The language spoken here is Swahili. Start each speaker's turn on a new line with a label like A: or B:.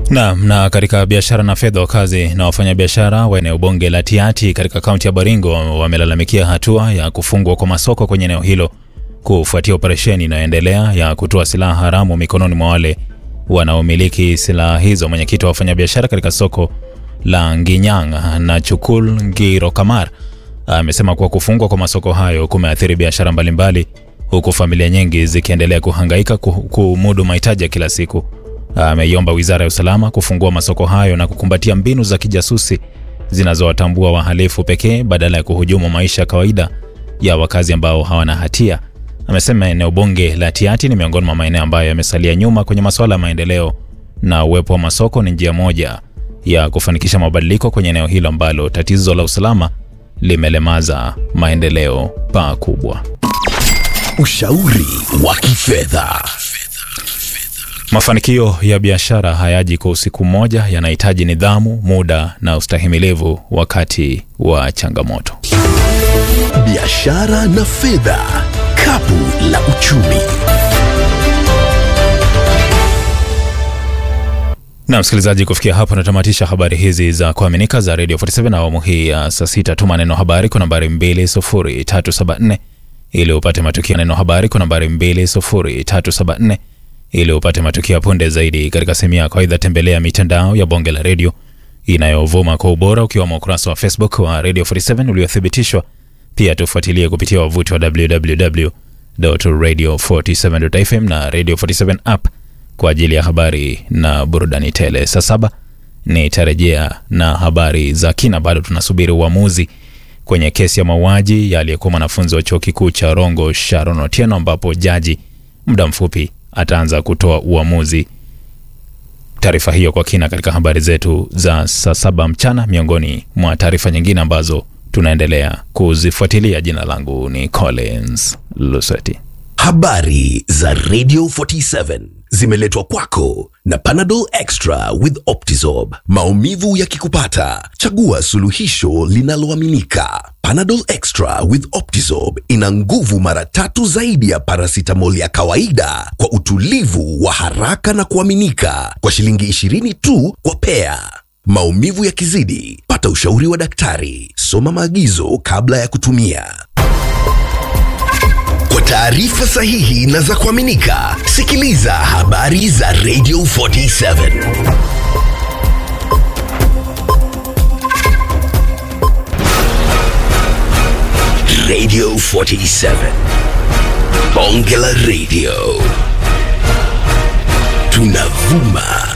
A: Naam, na katika biashara na fedha, wakazi na wafanyabiashara wa eneo bunge la Tiati katika kaunti ya Baringo wamelalamikia hatua ya kufungwa kwa masoko kwenye eneo hilo kufuatia operesheni inayoendelea ya kutoa silaha haramu mikononi mwa wale wanaomiliki silaha hizo. Mwenyekiti wa wafanyabiashara katika soko la Nginyang na Chukul Ngiro Kamar amesema kuwa kufungwa kwa masoko hayo kumeathiri biashara mbalimbali, huku familia nyingi zikiendelea kuhangaika kumudu mahitaji ya kila siku. Ameiomba wizara ya usalama kufungua masoko hayo na kukumbatia mbinu za kijasusi zinazowatambua wahalifu pekee badala ya kuhujumu maisha ya kawaida ya wakazi ambao hawana hatia. Amesema eneo bunge la Tiati ni miongoni mwa maeneo ambayo yamesalia nyuma kwenye masuala ya maendeleo na uwepo wa masoko ni njia moja ya kufanikisha mabadiliko kwenye eneo hilo ambalo tatizo la usalama limelemaza maendeleo pakubwa.
B: Ushauri wa kifedha.
A: Mafanikio ya biashara hayaji kwa usiku mmoja, yanahitaji nidhamu, muda na ustahimilivu wakati wa changamoto.
B: Biashara na fedha, kapu la uchumi.
A: Na msikilizaji, kufikia hapo natamatisha habari hizi za kuaminika za Radio 47 na awamu hii ya saa sita. Tuma neno habari kwa nambari 20374 ili upate matukio. Neno habari kwa nambari 20374 ili upate matukio ya punde zaidi katika sehemu yako. Aidha, tembelea mitandao ya bonge la redio inayovuma kwa ubora ukiwemo ukurasa wa Facebook wa Radio 47 uliothibitishwa. Pia tufuatilie kupitia wavuti wa www.radio47.fm na Radio 47 app kwa ajili ya habari na burudani tele. Saa saba nitarejea na habari za kina. Bado tunasubiri uamuzi kwenye kesi ya mauaji ya aliyekuwa mwanafunzi wa chuo kikuu cha Rongo Sharon Otieno, ambapo jaji muda mfupi ataanza kutoa uamuzi. Taarifa hiyo kwa kina katika habari zetu za saa saba mchana, miongoni mwa taarifa nyingine ambazo tunaendelea kuzifuatilia. Jina langu ni Collins Luseti.
B: Habari za Radio 47 zimeletwa kwako na Panadol Extra with Optizorb. Maumivu yakikupata, chagua suluhisho linaloaminika. Panadol Extra with Optizorb ina nguvu mara tatu zaidi ya paracetamol ya kawaida kwa utulivu wa haraka na kuaminika kwa shilingi 20 tu kwa pea. Maumivu yakizidi, pata ushauri wa daktari. Soma maagizo kabla ya kutumia. Kwa taarifa sahihi na za kuaminika, sikiliza habari za Radio 47. Radio 47. Bonge la Radio. Tunavuma